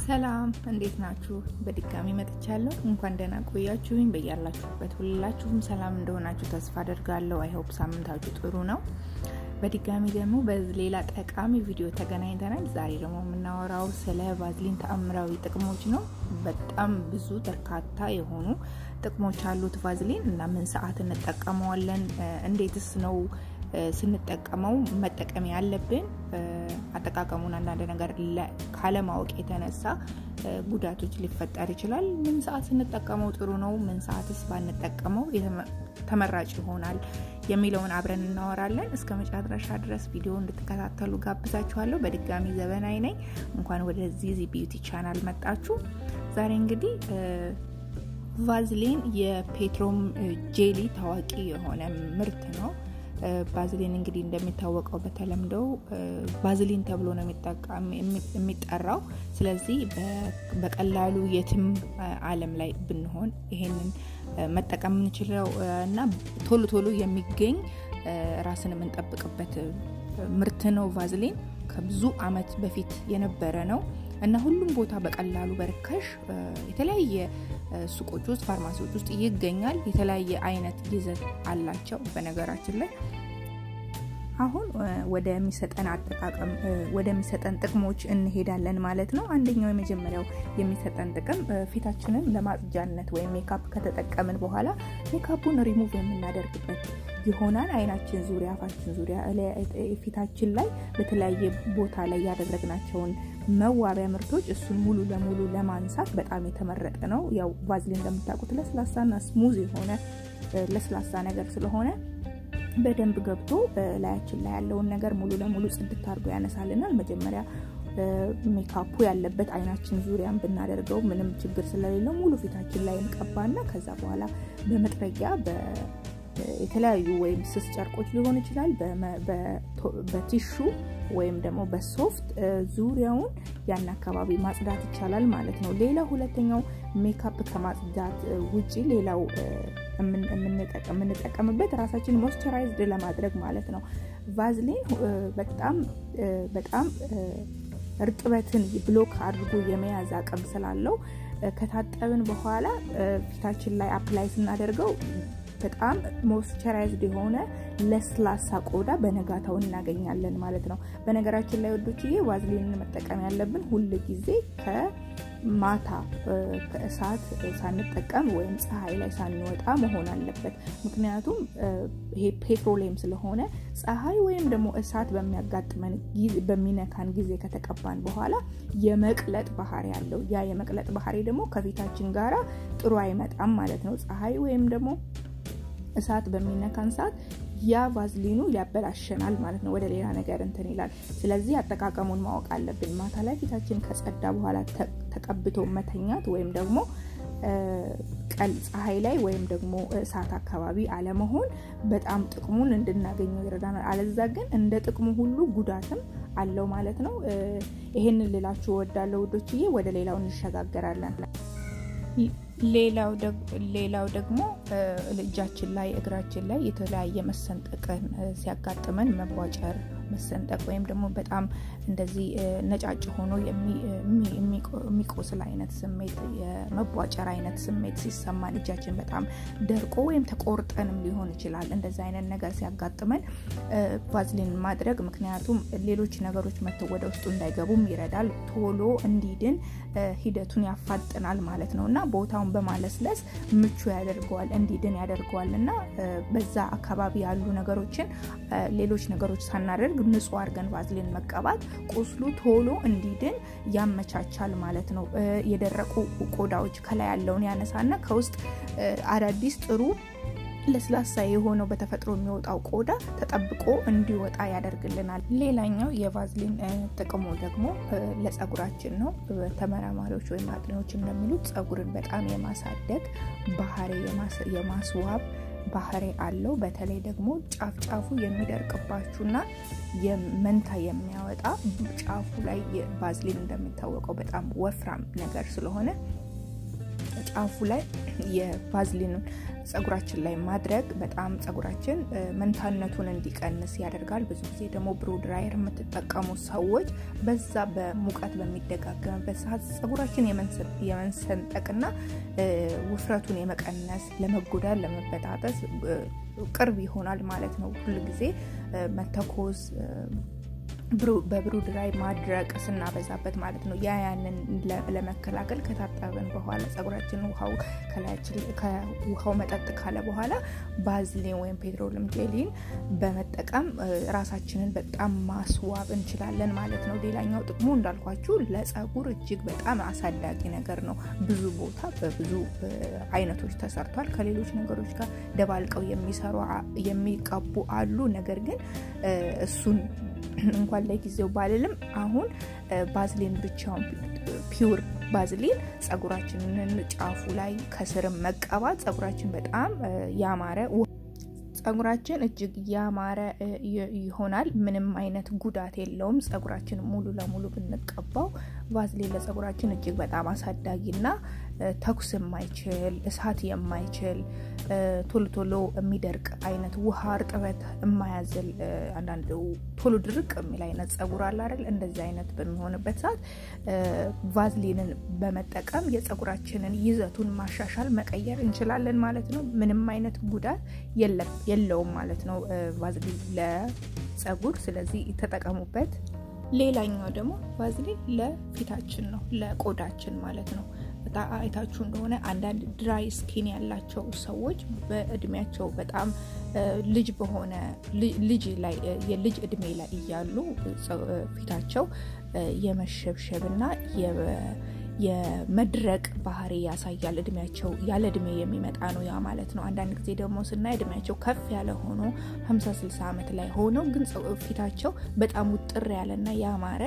ሰላም እንዴት ናችሁ? በድጋሚ መጥቻለሁ። እንኳን ደህና ቆያችሁኝ። በያላችሁበት ሁላችሁም ሰላም እንደሆናችሁ ተስፋ አደርጋለሁ። አይሆፕ ሳምንታችሁ ጥሩ ነው። በድጋሚ ደግሞ በሌላ ጠቃሚ ቪዲዮ ተገናኝተናል። ዛሬ ደግሞ የምናወራው ስለ ቫዝሊን ተአምራዊ ጥቅሞች ነው። በጣም ብዙ በርካታ የሆኑ ጥቅሞች አሉት ቫዝሊን እና ምን ሰዓት እንጠቀመዋለን፣ እንዴትስ ነው ስንጠቀመው መጠቀም ያለብን አጠቃቀሙን አንዳንድ ነገር ካለማወቅ የተነሳ ጉዳቶች ሊፈጠር ይችላል። ምን ሰዓት ስንጠቀመው ጥሩ ነው፣ ምን ሰዓትስ ባንጠቀመው ተመራጭ ይሆናል የሚለውን አብረን እናወራለን። እስከ መጨረሻ ድረስ ቪዲዮ እንድትከታተሉ ጋብዛችኋለሁ። በድጋሚ ዘበናይ ነኝ። እንኳን ወደዚህ ዚ ቢዩቲ ቻናል መጣችሁ። ዛሬ እንግዲህ ቫዝሊን የፔትሮም ጄሊ ታዋቂ የሆነ ምርት ነው። ባዝሊን እንግዲህ እንደሚታወቀው በተለምዶ ባዝሊን ተብሎ ነው የሚጠራው። ስለዚህ በቀላሉ የትም ዓለም ላይ ብንሆን ይሄንን መጠቀም የምንችለው እና ቶሎ ቶሎ የሚገኝ ራስን የምንጠብቅበት ምርት ነው። ቫዝሊን ከብዙ ዓመት በፊት የነበረ ነው እና ሁሉም ቦታ በቀላሉ በርካሽ የተለያየ ሱቆች ውስጥ ፋርማሲዎች ውስጥ ይገኛል። የተለያየ አይነት ይዘት አላቸው። በነገራችን ላይ አሁን ወደሚሰጠን አጠቃቀም ወደሚሰጠን ጥቅሞች እንሄዳለን ማለት ነው። አንደኛው የመጀመሪያው የሚሰጠን ጥቅም ፊታችንን ለማጽጃነት ወይም ሜካፕ ከተጠቀምን በኋላ ሜካፑን ሪሙቭ የምናደርግበት ይሆናል። አይናችን ዙሪያ፣ አፋችን ዙሪያ፣ ፊታችን ላይ በተለያየ ቦታ ላይ ያደረግናቸውን መዋቢያ ምርቶች እሱን ሙሉ ለሙሉ ለማንሳት በጣም የተመረጠ ነው። ያው ቫዝሊን እንደምታውቁት ለስላሳና ስሙዝ የሆነ ለስላሳ ነገር ስለሆነ በደንብ ገብቶ ላያችን ላይ ያለውን ነገር ሙሉ ለሙሉ ጽድት አድርጎ ያነሳልናል። መጀመሪያ ሜካፑ ያለበት አይናችን ዙሪያን ብናደርገው ምንም ችግር ስለሌለው ሙሉ ፊታችን ላይ እንቀባና ከዛ በኋላ በመጥረጊያ የተለያዩ ወይም ስስ ጨርቆች ሊሆን ይችላል በቲሹ ወይም ደግሞ በሶፍት ዙሪያውን ያን አካባቢ ማጽዳት ይቻላል ማለት ነው። ሌላ ሁለተኛው ሜካፕ ከማጽዳት ውጪ ሌላው የምንጠቀምበት ራሳችን ሞይስቸራይዝድ ለማድረግ ማለት ነው። ቫዝሊን በጣም በጣም እርጥበትን ብሎክ አድርጎ የመያዝ አቅም ስላለው ከታጠብን በኋላ ፊታችን ላይ አፕላይ ስናደርገው በጣም ሞይስቸራይዝድ የሆነ ለስላሳ ቆዳ በነጋታው እናገኛለን ማለት ነው። በነገራችን ላይ ወዶችዬ ቫዝሊንን መጠቀም ያለብን ሁል ጊዜ ከማታ ከእሳት ሳንጠቀም ወይም ፀሐይ ላይ ሳንወጣ መሆን አለበት። ምክንያቱም ይሄ ፔትሮሌም ስለሆነ ፀሐይ ወይም ደግሞ እሳት በሚያጋጥመን በሚነካን ጊዜ ከተቀባን በኋላ የመቅለጥ ባህሪ ያለው ያ የመቅለጥ ባህሪ ደግሞ ከፊታችን ጋራ ጥሩ አይመጣም ማለት ነው። ፀሐይ ወይም ደግሞ እሳት በሚነካን ሰዓት ያ ቫዝሊኑ ሊያበላሸናል ማለት ነው። ወደ ሌላ ነገር እንትን ይላል። ስለዚህ አጠቃቀሙን ማወቅ አለብን። ማታ ላይ ፊታችን ከጸዳ በኋላ ተቀብቶ መተኛት ወይም ደግሞ ቀን ፀሐይ ላይ ወይም ደግሞ እሳት አካባቢ አለመሆን በጣም ጥቅሙን እንድናገኘው ይረዳናል። አለዛ ግን እንደ ጥቅሙ ሁሉ ጉዳትም አለው ማለት ነው። ይሄንን ልላችሁ እወዳለሁ ውዶችዬ። ወደ ሌላው እንሸጋገራለን። ሌላው ደግሞ እጃችን ላይ እግራችን ላይ የተለያየ መሰንጠቅን ሲያጋጥመን መቧጨር፣ መሰንጠቅ ወይም ደግሞ በጣም እንደዚህ ነጫጭ ሆኖ የሚቆስል አይነት ስሜት የመቧጨር አይነት ስሜት ሲሰማን እጃችን በጣም ደርቆ ወይም ተቆርጠንም ሊሆን ይችላል። እንደዚ አይነት ነገር ሲያጋጥመን ቫዝሊን ማድረግ ምክንያቱም ሌሎች ነገሮች መተው ወደ ውስጡ እንዳይገቡም ይረዳል። ቶሎ እንዲድን ሂደቱን ያፋጥናል ማለት ነው እና ቦታውን በማለስለስ ምቹ ያደርገዋል፣ እንዲድን ያደርገዋል እና በዛ አካባቢ ያሉ ነገሮችን ሌሎች ነገሮች ሳናደርግ ንጹህ አድርገን ቫዝሊን መቀባት ቁስሉ ቶሎ እንዲድን ያመቻቻል ማለት ነው። የደረቁ ቆዳዎች ከላይ ያለውን ያነሳና ከውስጥ አዳዲስ ጥሩ ለስላሳ የሆነው በተፈጥሮ የሚወጣው ቆዳ ተጠብቆ እንዲወጣ ያደርግልናል። ሌላኛው የቫዝሊን ጥቅሙ ደግሞ ለጸጉራችን ነው። ተመራማሪዎች ወይም አጥኚዎች እንደሚሉት ጸጉርን በጣም የማሳደግ ባህሪ የማስዋብ ባህሪ አለው። በተለይ ደግሞ ጫፍ ጫፉ የሚደርቅባችሁና የመንታ የሚያወጣ ጫፉ ላይ ቫዝሊን እንደሚታወቀው በጣም ወፍራም ነገር ስለሆነ ጫፉ ላይ የቫዝሊኑን ጸጉራችን ላይ ማድረግ በጣም ጸጉራችን መንታነቱን እንዲቀንስ ያደርጋል። ብዙ ጊዜ ደግሞ ብሩ ድራየር የምትጠቀሙ ሰዎች በዛ በሙቀት በሚደጋገምበት ሰዓት ጸጉራችን የመንሰንጠቅና ውፍረቱን የመቀነስ ለመጎዳት፣ ለመበጣጠስ ቅርብ ይሆናል ማለት ነው። ሁል ጊዜ መተኮስ በብሩ ድራይ ማድረቅ ስናበዛበት ማለት ነው። ያ ያንን ለመከላከል ከታጠብን በኋላ ጸጉራችን ውሃው ከላያችን ከውሃው መጠጥ ካለ በኋላ ባዝሊን ወይም ፔትሮልም ጄሊን በመጠቀም ራሳችንን በጣም ማስዋብ እንችላለን ማለት ነው። ሌላኛው ጥቅሙ እንዳልኳችሁ ለጸጉር እጅግ በጣም አሳዳጊ ነገር ነው። ብዙ ቦታ በብዙ አይነቶች ተሰርቷል። ከሌሎች ነገሮች ጋር ደባልቀው የሚሰሩ የሚቀቡ አሉ። ነገር ግን እሱን እንኳን ለጊዜው ባልልም አሁን ባዝሊን ብቻውን ፒውር ባዝሊን ጸጉራችንን ጫፉ ላይ ከስርም መቀባት ጸጉራችን በጣም ያማረ ጸጉራችን እጅግ ያማረ ይሆናል። ምንም አይነት ጉዳት የለውም። ጸጉራችን ሙሉ ለሙሉ ብንቀባው ቫዝሊን ለጸጉራችን እጅግ በጣም አሳዳጊና ተኩስ የማይችል እሳት የማይችል ቶሎ ቶሎ የሚደርቅ አይነት ውሃ እርጥበት የማያዝል አንዳንድ ቶሎ ድርቅ የሚል አይነት ጸጉር አለ አይደል? እንደዚህ አይነት በሚሆንበት ሰዓት ቫዝሊንን በመጠቀም የጸጉራችንን ይዘቱን ማሻሻል መቀየር እንችላለን ማለት ነው። ምንም አይነት ጉዳት የለውም ማለት ነው ቫዝሊን ለጸጉር። ስለዚህ ተጠቀሙበት። ሌላኛው ደግሞ ቫዝሊን ለፊታችን ነው፣ ለቆዳችን ማለት ነው። አይታችሁ እንደሆነ አንዳንድ ድራይ ስኪን ያላቸው ሰዎች በእድሜያቸው በጣም ልጅ በሆነ ልጅ ላይ የልጅ እድሜ ላይ እያሉ ፊታቸው የመሸብሸብና የመድረቅ ባህሪ ያሳያል። እድሜያቸው ያለ እድሜ የሚመጣ ነው ያ ማለት ነው። አንዳንድ ጊዜ ደግሞ ስናይ እድሜያቸው ከፍ ያለ ሆኖ 50 60 ዓመት ላይ ሆነው ግን ፊታቸው በጣም ውጥር ያለና ያማረ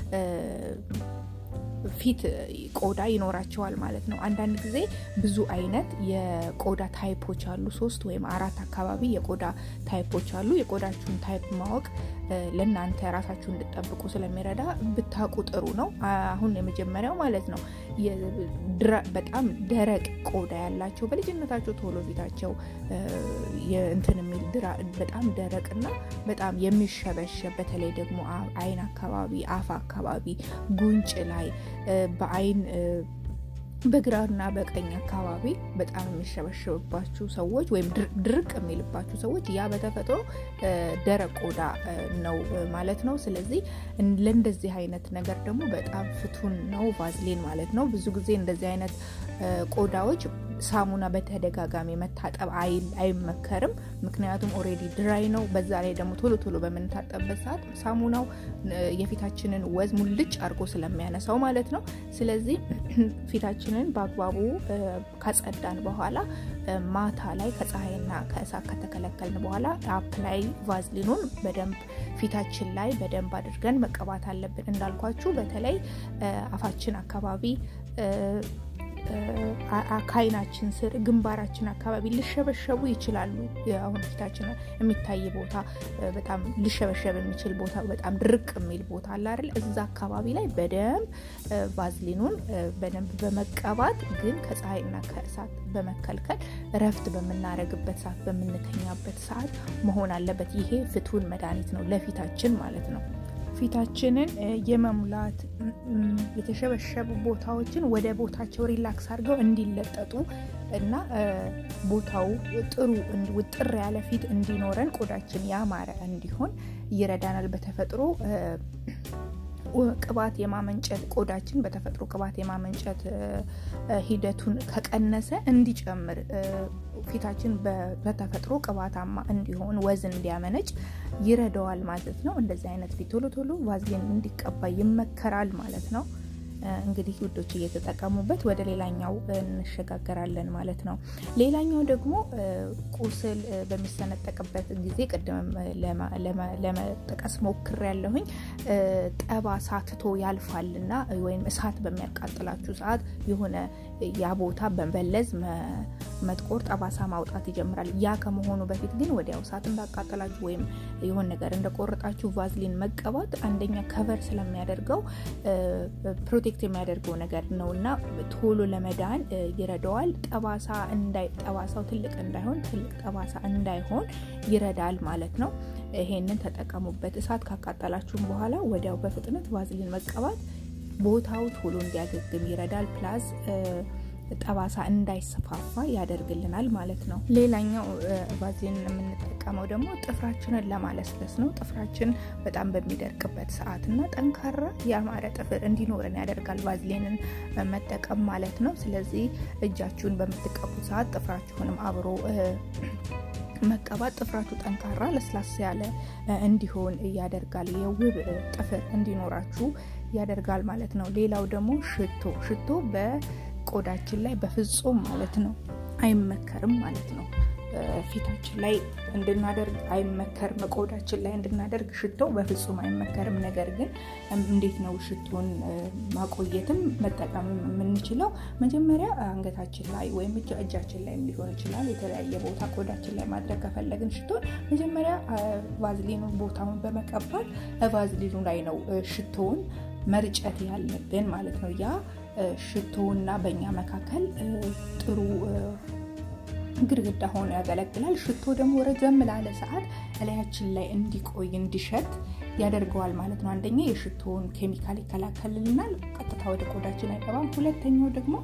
ፊት ቆዳ ይኖራቸዋል ማለት ነው። አንዳንድ ጊዜ ብዙ አይነት የቆዳ ታይፖች አሉ። ሶስት ወይም አራት አካባቢ የቆዳ ታይፖች አሉ። የቆዳችሁን ታይፕ ማወቅ ለእናንተ ራሳችሁ እንድጠብቁ ስለሚረዳ ብታውቁ ጥሩ ነው። አሁን የመጀመሪያው ማለት ነው በጣም ደረቅ ቆዳ ያላቸው በልጅነታቸው ቶሎ ፊታቸው እንትን የሚል በጣም ደረቅና በጣም የሚሸበሸብ በተለይ ደግሞ አይን አካባቢ፣ አፍ አካባቢ፣ ጉንጭ ላይ በአይን በግራና በቀኝ አካባቢ በጣም የሚሸበሸብባችሁ ሰዎች ወይም ድርቅ የሚልባችሁ ሰዎች ያ በተፈጥሮ ደረቅ ቆዳ ነው ማለት ነው። ስለዚህ ለእንደዚህ አይነት ነገር ደግሞ በጣም ፍቱን ነው ቫዝሊን ማለት ነው። ብዙ ጊዜ እንደዚህ አይነት ቆዳዎች ሳሙና በተደጋጋሚ መታጠብ አይመከርም። ምክንያቱም ኦሬዲ ድራይ ነው። በዛ ላይ ደግሞ ቶሎ ቶሎ በምንታጠብበት ሰዓት ሳሙናው የፊታችንን ወዝ ሙልጭ አድርጎ ስለሚያነሳው ማለት ነው። ስለዚህ ፊታችንን በአግባቡ ካጸዳን በኋላ ማታ ላይ ከፀሐይና ከእሳት ከተከለከልን በኋላ አፕላይ ቫዝሊኑን በደንብ ፊታችን ላይ በደንብ አድርገን መቀባት አለብን። እንዳልኳችሁ በተለይ አፋችን አካባቢ ከአይናችን ስር ግንባራችን አካባቢ ሊሸበሸቡ ይችላሉ። አሁን ፊታችን የሚታይ ቦታ በጣም ሊሸበሸብ የሚችል ቦታ በጣም ድርቅ የሚል ቦታ አለ አይደል? እዛ አካባቢ ላይ በደንብ ቫዝሊኑን በደንብ በመቀባት ግን ከፀሐይና ከእሳት በመከልከል እረፍት በምናደርግበት ሰዓት፣ በምንተኛበት ሰዓት መሆን አለበት። ይሄ ፍቱን መድኃኒት ነው ለፊታችን ማለት ነው። ፊታችንን የመሙላት የተሸበሸቡ ቦታዎችን ወደ ቦታቸው ሪላክስ አድርገው እንዲለጠጡ እና ቦታው ጥሩ ውጥር ያለ ፊት እንዲኖረን ቆዳችን ያማረ እንዲሆን ይረዳናል። በተፈጥሮ ቅባት የማመንጨት ቆዳችን በተፈጥሮ ቅባት የማመንጨት ሂደቱን ከቀነሰ እንዲጨምር ፊታችን በተፈጥሮ ቅባታማ እንዲሆን ወዝ እንዲያመነጭ ይረዳዋል ማለት ነው። እንደዚህ አይነት ፊት ቶሎ ቶሎ ቫዝሊን እንዲቀባ ይመከራል ማለት ነው። እንግዲህ ውዶች እየተጠቀሙበት ወደ ሌላኛው እንሸጋገራለን ማለት ነው። ሌላኛው ደግሞ ቁስል በሚሰነጠቅበት ጊዜ ቅድም ለመጠቀስ ሞክር ያለሁኝ ጠባሳ ትቶ ያልፋልና ወይም እሳት በሚያቃጥላችሁ ሰዓት የሆነ ያ ቦታ በመበለዝ መጥቆር፣ ጠባሳ ማውጣት ይጀምራል። ያ ከመሆኑ በፊት ግን ወዲያው እሳት እንዳቃጠላችሁ ወይም የሆን ነገር እንደቆረጣችሁ ቫዝሊን መቀባት አንደኛ ከቨር ስለሚያደርገው ፕሮቴክት የሚያደርገው ነገር ነው እና ቶሎ ለመዳን ይረዳዋል። ጠባሳ ጠባሳው ትልቅ እንዳይሆን ትልቅ ጠባሳ እንዳይሆን ይረዳል ማለት ነው። ይሄንን ተጠቀሙበት። እሳት ካቃጠላችሁም በኋላ ወዲያው በፍጥነት ቫዝሊን መቀባት ቦታው ቶሎ እንዲያገግም ይረዳል። ፕላስ ጠባሳ እንዳይሰፋፋ ያደርግልናል ማለት ነው። ሌላኛው ቫዝሊን የምንጠቀመው ደግሞ ጥፍራችንን ለማለስለስ ነው። ጥፍራችን በጣም በሚደርቅበት ሰዓት እና ጠንካራ ያማረ ጥፍር እንዲኖረን ያደርጋል ቫዝሊንን መጠቀም ማለት ነው። ስለዚህ እጃችሁን በምትቀቡት ሰዓት ጥፍራችሁንም አብሮ መቀባት ጥፍራችሁ ጠንካራ ለስላሳ ያለ እንዲሆን ያደርጋል። የውብ ጥፍር እንዲኖራችሁ ያደርጋል ማለት ነው። ሌላው ደግሞ ሽቶ ሽቶ በቆዳችን ላይ በፍጹም ማለት ነው አይመከርም ማለት ነው። ፊታችን ላይ እንድናደርግ አይመከርም። ቆዳችን ላይ እንድናደርግ ሽቶ በፍጹም አይመከርም። ነገር ግን እንዴት ነው ሽቶን ማቆየትም መጠቀም የምንችለው? መጀመሪያ አንገታችን ላይ ወይም እጃችን ላይ ሊሆን ይችላል። የተለያየ ቦታ ቆዳችን ላይ ማድረግ ከፈለግን ሽቶን መጀመሪያ ቫዝሊኑ ቦታውን በመቀባት ቫዝሊኑ ላይ ነው ሽቶውን መርጨት ያለብን ማለት ነው። ያ ሽቶና በእኛ መካከል ጥሩ ግድግዳ ሆኖ ያገለግላል። ሽቶ ደግሞ ረዘም ላለ ሰዓት እላያችን ላይ እንዲቆይ እንዲሸት ያደርገዋል ማለት ነው። አንደኛ የሽቶውን ኬሚካል ይከላከልልናል፣ ቀጥታ ወደ ቆዳችን አይገባም። ሁለተኛው ደግሞ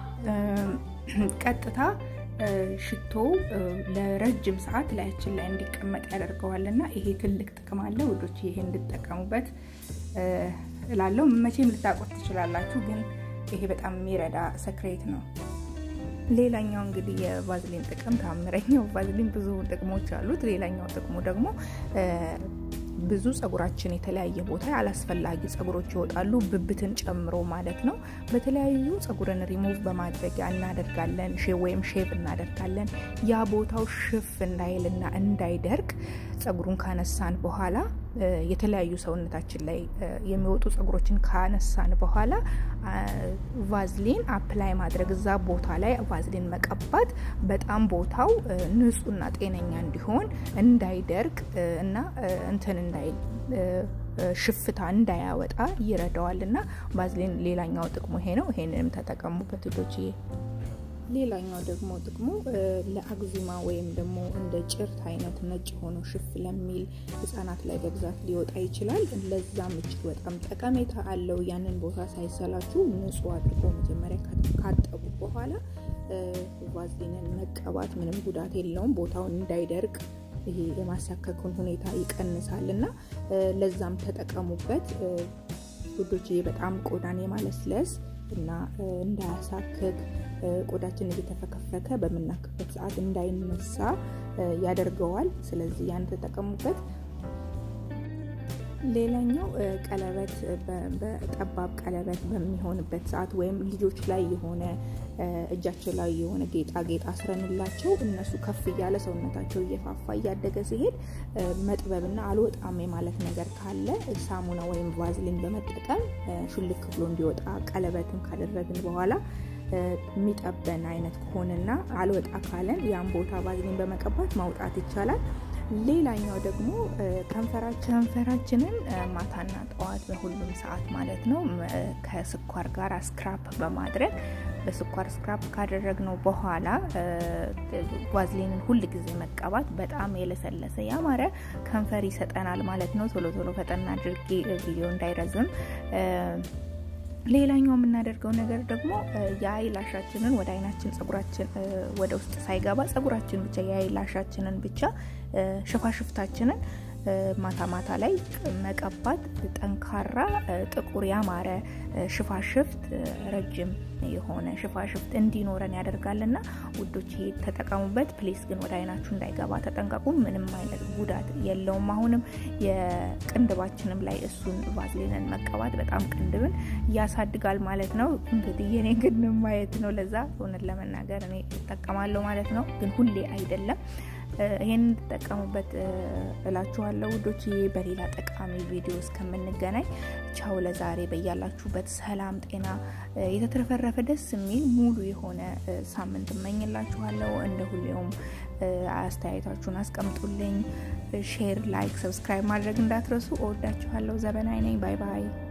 ቀጥታ ሽቶ ለረጅም ሰዓት ላያችን ላይ እንዲቀመጥ ያደርገዋል እና ይሄ ትልቅ ጥቅም አለ ውዶች፣ ይሄ እንድጠቀሙበት እላለሁ። መቼም ልታቆት ትችላላችሁ፣ ግን ይሄ በጣም የሚረዳ ሰክሬት ነው። ሌላኛው እንግዲህ የቫዝሊን ጥቅም ታምረኛው ቫዝሊን ብዙ ጥቅሞች አሉት። ሌላኛው ጥቅሙ ደግሞ ብዙ ጸጉራችን የተለያየ ቦታ አላስፈላጊ ጸጉሮች ይወጣሉ፣ ብብትን ጨምሮ ማለት ነው። በተለያዩ ጸጉርን ሪሙቭ በማድረጊያ እናደርጋለን ወይም ሼቭ እናደርጋለን። ያ ቦታው ሽፍ እንዳይልና እንዳይደርቅ ጸጉሩን ካነሳን በኋላ የተለያዩ ሰውነታችን ላይ የሚወጡ ጸጉሮችን ካነሳን በኋላ ቫዝሊን አፕላይ ማድረግ እዛ ቦታ ላይ ቫዝሊን መቀባት በጣም ቦታው ንጹህና ጤነኛ እንዲሆን እንዳይደርቅ እና እንትን እንዳይል ሽፍታ እንዳያወጣ ይረዳዋል እና ቫዝሊን ሌላኛው ጥቅሙ ይሄ ነው። ይሄንንም ተጠቀሙበት ልጆችዬ። ሌላኛው ደግሞ ጥቅሙ ለአግዚማ ወይም ደግሞ እንደ ጭርት አይነት ነጭ ሆኖ ሽፍ ለሚል ህጻናት ላይ በብዛት ሊወጣ ይችላል። ለዛም እጅግ በጣም ጠቀሜታ አለው። ያንን ቦታ ሳይሰላችሁ ንጹህ አድርጎ መጀመሪያ ካጠቡ በኋላ ቫዝሊንን መቀባት ምንም ጉዳት የለውም። ቦታውን እንዳይደርቅ ይሄ የማሳከኩን ሁኔታ ይቀንሳል እና ለዛም ተጠቀሙበት ውዶች። በጣም ቆዳን የማለስለስ እና እንዳያሳክክ ቆዳችን እየተፈከፈከ በምናክበት ሰዓት እንዳይነሳ ያደርገዋል። ስለዚህ ያን ተጠቀሙበት። ሌላኛው ቀለበት በጠባብ ቀለበት በሚሆንበት ሰዓት ወይም ልጆች ላይ የሆነ እጃቸው ላይ የሆነ ጌጣጌጥ አስረንላቸው እነሱ ከፍ እያለ ሰውነታቸው እየፋፋ እያደገ ሲሄድ መጥበብና አልወጣም የማለት ነገር ካለ ሳሙና ወይም ቫዝሊን በመጠቀም ሹልክ ብሎ እንዲወጣ ቀለበትን ካደረግን በኋላ የሚጠበን አይነት ከሆነና አልወጣ ካለን ያን ቦታ ቫዝሊን በመቀባት ማውጣት ይቻላል። ሌላኛው ደግሞ ከንፈራችንን ማታና ጠዋት በሁሉም ሰዓት ማለት ነው ከስኳር ጋር ስክራፕ በማድረግ በስኳር ስክራፕ ካደረግነው በኋላ ቫዝሊንን ሁል ጊዜ መቀባት በጣም የለሰለሰ ያማረ ከንፈር ይሰጠናል ማለት ነው። ቶሎ ቶሎ ፈጠን አድርጌ ቪዲዮ እንዳይረዝም ሌላኛው የምናደርገው ነገር ደግሞ የአይላሻችንን ወደ አይናችን ጸጉራችን ወደ ውስጥ ሳይገባ ጸጉራችን ብቻ የአይላሻችንን ብቻ ሽፋሽፍታችንን ማታ ማታ ላይ መቀባት ጠንካራ ጥቁር ያማረ ሽፋሽፍት ረጅም የሆነ ሽፋሽፍት እንዲኖረን ያደርጋልና ውዶች ተጠቀሙበት። ፕሌስ ግን ወደ አይናችሁ እንዳይገባ ተጠንቀቁ። ምንም አይነት ጉዳት የለውም። አሁንም የቅንድባችንም ላይ እሱን ቫዝሊንን መቀባት በጣም ቅንድብን ያሳድጋል ማለት ነው። እንግዲህ የኔ ግን ማየት ነው። ለዛ እውነት ለመናገር እኔ እጠቀማለሁ ማለት ነው። ግን ሁሌ አይደለም ይህን እንድጠቀሙበት እላችኋለሁ ውዶች። በሌላ ጠቃሚ ቪዲዮ እስከምንገናኝ ቻው። ለዛሬ በያላችሁበት ሰላም፣ ጤና የተትረፈረፈ ደስ የሚል ሙሉ የሆነ ሳምንት እመኝላችኋለሁ። እንደ ሁሌውም አስተያየታችሁን አስቀምጡልኝ። ሼር፣ ላይክ፣ ሰብስክራይብ ማድረግ እንዳትረሱ። እወዳችኋለሁ። ዘበናይ ነኝ። ባይ ባይ